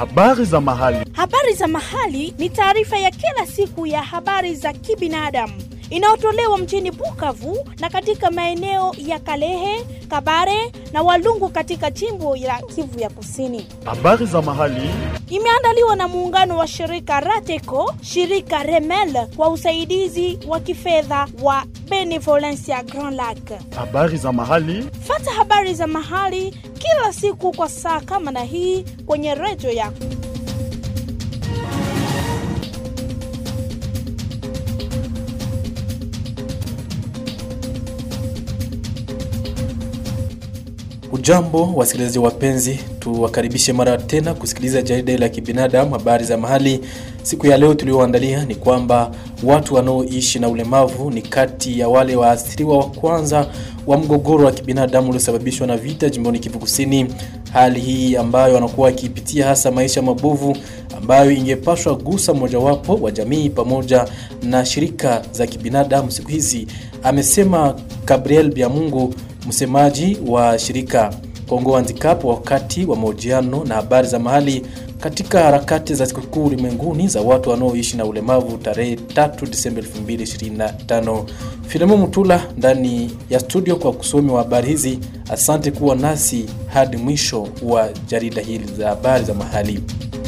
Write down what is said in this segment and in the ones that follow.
Habari za mahali. Habari za mahali ni taarifa ya kila siku ya habari za kibinadamu inayotolewa mjini Bukavu na katika maeneo ya Kalehe, Kabare na Walungu katika jimbo la Kivu ya Kusini. Habari za mahali. Imeandaliwa na muungano wa shirika Rateco, shirika Remel kwa usaidizi wa kifedha wa Benevolencia Grand Lac. Habari za mahali. Fata habari za mahali kila siku kwa saa kama na hii kwenye redio yako. Ujambo wasikilizaji wapenzi, tuwakaribishe mara tena kusikiliza jarida la kibinadamu habari za mahali. Siku ya leo tulioandalia ni kwamba watu wanaoishi na ulemavu ni kati ya wale waathiriwa wa kwanza wa mgogoro wa kibinadamu uliosababishwa na vita jimboni Kivu Kusini. Hali hii ambayo wanakuwa wakipitia hasa maisha mabovu ambayo ingepashwa gusa mojawapo wa jamii pamoja na shirika za kibinadamu siku hizi, amesema Gabriel Biamungu msemaji wa shirika Kongo Handicap wakati wa mahojiano na habari za mahali katika harakati za sikukuu ulimwenguni za watu wanaoishi na ulemavu tarehe 3 Disemba 2025. Filemo Mutula ndani ya studio kwa kusomi wa habari hizi. Asante kuwa nasi hadi mwisho wa jarida hili za habari za mahali.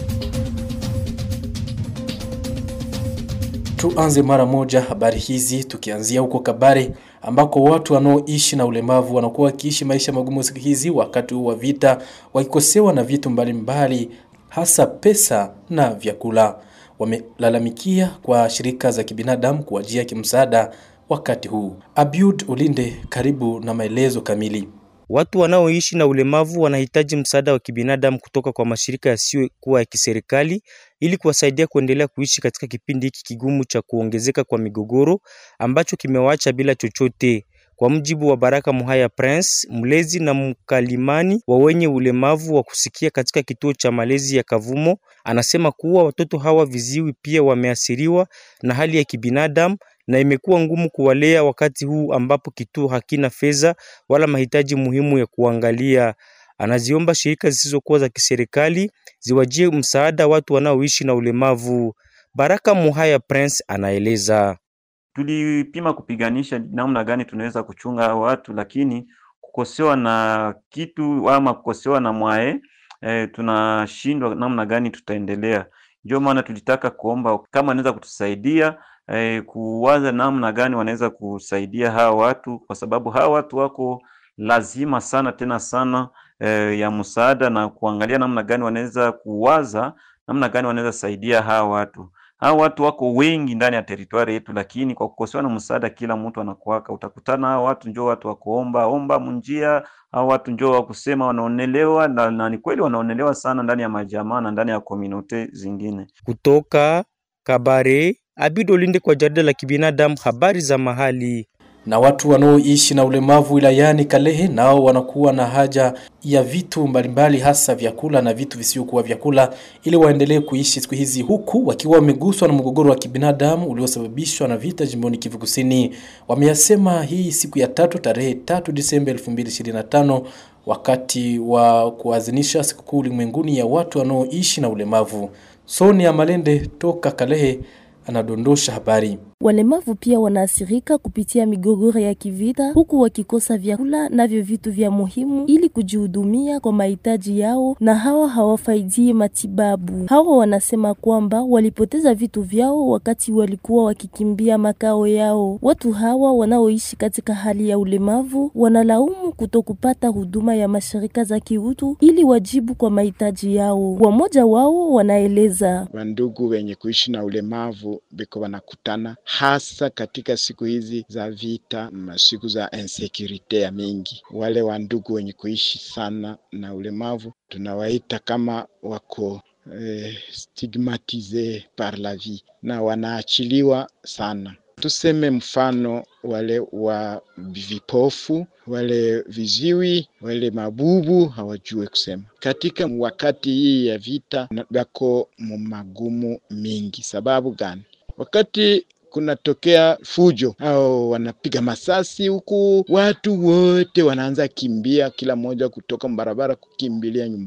Tuanze mara moja habari hizi tukianzia huko Kabare ambako watu wanaoishi na ulemavu wanakuwa wakiishi maisha magumu siku hizi, wakati huu wa vita, wakikosewa na vitu mbalimbali mbali, hasa pesa na vyakula. Wamelalamikia kwa shirika za kibinadamu kuwajia kimsaada wakati huu. Abiud Ulinde, karibu na maelezo kamili. Watu wanaoishi na ulemavu wanahitaji msaada wa kibinadamu kutoka kwa mashirika yasiyokuwa ya kiserikali ili kuwasaidia kuendelea kuishi katika kipindi hiki kigumu cha kuongezeka kwa migogoro ambacho kimewaacha bila chochote. Kwa mujibu wa Baraka Muhaya Prince, mlezi na mkalimani wa wenye ulemavu wa kusikia katika kituo cha malezi ya Kavumo, anasema kuwa watoto hawa viziwi pia wameathiriwa na hali ya kibinadamu na imekuwa ngumu kuwalea wakati huu ambapo kituo hakina fedha wala mahitaji muhimu ya kuangalia. Anaziomba shirika zisizokuwa za kiserikali ziwajie msaada watu wanaoishi na ulemavu. Baraka Muhaya Prince anaeleza. Tulipima kupiganisha namna gani tunaweza kuchunga hao watu, lakini kukosewa na kitu ama kukosewa na mwae e, tunashindwa namna gani tutaendelea. Ndio maana tulitaka kuomba kama anaweza kutusaidia eh, kuwaza namna gani wanaweza kusaidia hawa watu, kwa sababu hawa watu wako lazima sana tena sana eh, ya msaada na kuangalia namna gani wanaweza kuwaza namna gani wanaweza saidia hawa watu. Hawa watu wako wengi ndani ya teritwari yetu, lakini kwa kukosewa na msaada, kila mtu anakuaka, utakutana hawa watu njoo watu wa kuomba omba munjia, hawa watu njoo wa kusema wanaonelewa, na, na ni kweli wanaonelewa sana ndani ya majamaa na ndani ya komunote zingine. Kutoka Kabare, Abid Olinde kwa jarida la kibinadamu, habari za mahali. Na watu wanaoishi na ulemavu wilayani Kalehe nao wanakuwa na haja ya vitu mbalimbali, hasa vyakula na vitu visivyokuwa vyakula, ili waendelee kuishi siku hizi, huku wakiwa wameguswa na mgogoro wa kibinadamu uliosababishwa na vita jimboni Kivu Kusini. Wameyasema hii siku ya tatu tarehe tatu Disemba 2025 wakati wa kuadhimisha sikukuu ulimwenguni ya watu wanaoishi na ulemavu. Sonia Malende toka Kalehe anadondosha habari. Walemavu pia wanaathirika kupitia migogoro ya kivita, huku wakikosa vyakula navyo vitu vya muhimu ili kujihudumia kwa mahitaji yao, na hawa hawafaidii matibabu. Hawa wanasema kwamba walipoteza vitu vyao wakati walikuwa wakikimbia makao yao. Watu hawa wanaoishi katika hali ya ulemavu wanalaumu kutokupata huduma ya mashirika za kiutu ili wajibu kwa mahitaji yao. Wamoja wao wanaeleza wandugu wenye kuishi na ulemavu biko wanakutana hasa katika siku hizi za vita, siku za insecurity ya mingi. Wale wandugu wenye kuishi sana na ulemavu tunawaita kama wako eh, stigmatise par la vie na wanaachiliwa sana. Tuseme mfano wale wa vipofu, wale viziwi, wale mabubu hawajue kusema. Katika wakati hii ya vita bako mumagumu mingi. Sababu gani? Wakati kunatokea fujo au wanapiga masasi huku, watu wote wanaanza kimbia, kila mmoja kutoka barabara kukimbilia nyumbani.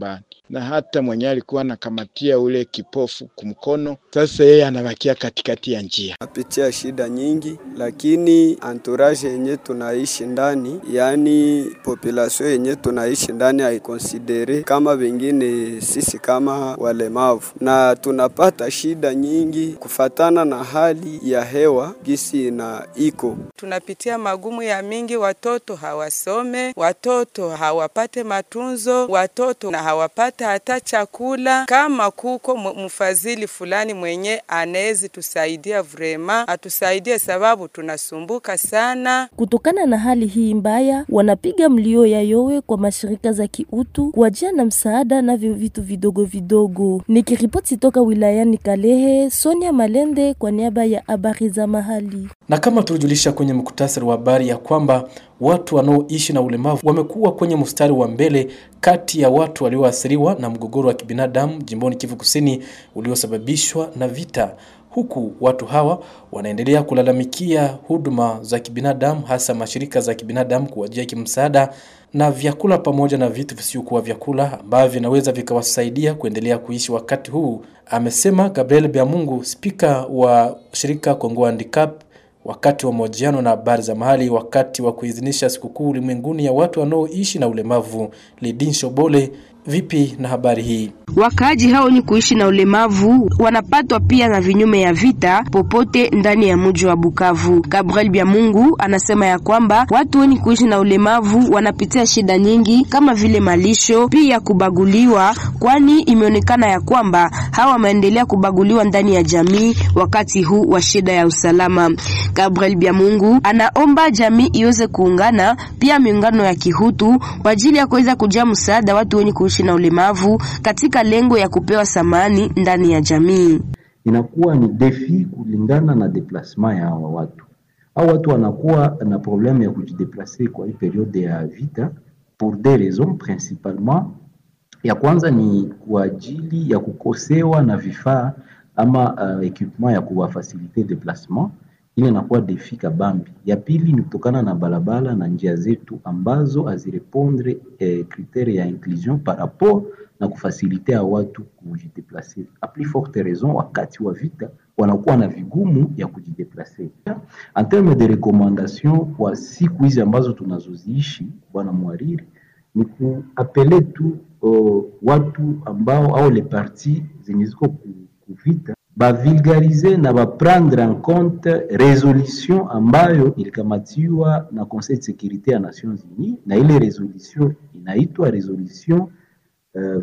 na hata mwenye alikuwa anakamatia ule kipofu kumkono, sasa yeye anabakia katikati ya njia. napitia shida nyingi, lakini entourage yenye tunaishi ndani, yaani population yenye tunaishi ndani haikonsidere kama wengine sisi kama walemavu, na tunapata shida nyingi kufatana na hali ya hewa gisi na iko tunapitia magumu ya mingi, watoto hawasome, watoto hawapate matunzo, watoto na hawapate hata chakula. Kama kuko mu- mfadhili fulani mwenye anawezi tusaidia, vrema atusaidie, sababu tunasumbuka sana. Kutokana na hali hii mbaya, wanapiga mlio ya yowe kwa mashirika za kiutu kuwajia na msaada navyo vitu vidogo vidogo. Nikiripoti toka wilayani Kalehe, Sonia Malende kwa niaba ya habari za mahali. Na kama tulijulisha kwenye muktasari wa habari ya kwamba watu wanaoishi na ulemavu wamekuwa kwenye mstari wa mbele kati ya watu walioathiriwa na mgogoro wa kibinadamu jimboni Kivu Kusini uliosababishwa na vita, huku watu hawa wanaendelea kulalamikia huduma za kibinadamu, hasa mashirika za kibinadamu kuwajia kimsaada na vyakula pamoja na vitu visiokuwa vyakula ambavyo vinaweza vikawasaidia kuendelea kuishi wakati huu, amesema Gabriel Biamungu, spika wa shirika Kongo Handicap wakati wa mahojiano na habari za mahali wakati wa kuidhinisha sikukuu ulimwenguni ya watu wanaoishi na ulemavu. Lidin Shobole, vipi na habari hii? Wakaaji hao ni kuishi na ulemavu wanapatwa pia na vinyume ya vita popote ndani ya mji wa Bukavu. Gabriel Byamungu anasema ya kwamba watu wenye kuishi na ulemavu wanapitia shida nyingi kama vile malisho, pia kubaguliwa, kwani imeonekana ya kwamba hawa wameendelea kubaguliwa ndani ya jamii wakati huu wa shida ya usalama. Gabriel Byamungu anaomba jamii iweze kuungana, pia miungano ya kihutu kwa ajili ya kuweza kujia msaada watu wenye kuishi na ulemavu katika lengo ya kupewa samani ndani ya jamii. inakuwa ni defi kulingana na deplasement ya hawa watu. Hao watu wanakuwa na probleme ya kujideplace kwa hii periode ya vita pour des raisons principalement. Ya kwanza ni kwa ajili ya kukosewa na vifaa ama uh, equipement ya kuwafasilite deplacement, ile inakuwa defi kabambi. Ya pili ni kutokana na barabara na njia zetu ambazo hazirepondre eh, kritere ya inclusion par rapport na kufasilitea watu kujideplace. A plus forte raison, wakati wa vita wanakuwa na vigumu ya kujideplace. En terme de recommandation kwa siku hizi ambazo tunazoziishi, bwana mwariri, ni kuapele tu uh, watu ambao au le parti zenye ziko ku- kuvita bavulgarize na baprendre en compte resolution ambayo ilikamatiwa na Conseil de Securite ya Nations Unies, na ile resolution inaitwa resolution uh,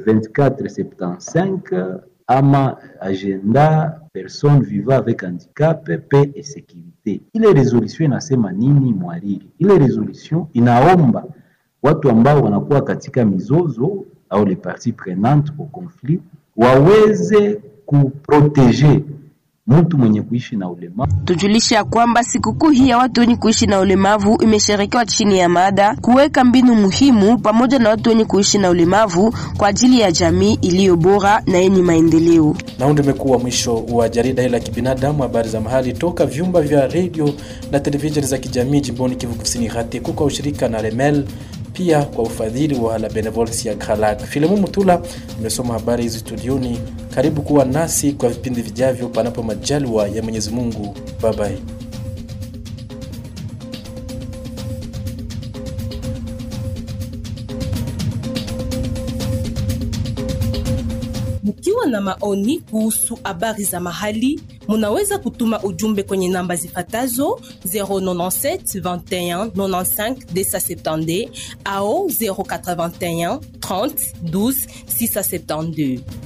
2475 ama agenda personne vivant avec handicap paix et sécurité. Ile resolution inasema nini mwariri? Ile resolution inaomba watu ambao wanakuwa katika mizozo au les parties prenantes au conflit waweze kuprotege mtu mwenye kuishi na ulemavu. Tujulishe ya kwamba sikukuu hii ya watu wenye kuishi na ulemavu imesherekewa chini ya mada kuweka mbinu muhimu pamoja na watu wenye kuishi na ulemavu kwa ajili ya jamii iliyo bora na yenye maendeleo. Na huu ndio umekuwa mwisho wa jarida hili la kibinadamu, habari za mahali toka vyumba vya redio na televisheni za kijamii jimboni Kivu Kusini, Hatiko kwa ushirika na Remel, pia kwa ufadhili wa la Benevolence ya Gralak. Filemu Mutula imesoma habari hizi studioni. Karibu kuwa nasi kwa vipindi vijavyo, panapo majaliwa ya Mwenyezi Mungu. Bye bye. Mkiwa na maoni kuhusu habari za mahali, munaweza kutuma ujumbe kwenye namba zifatazo 097 21 95 270 au 081 30 12 672.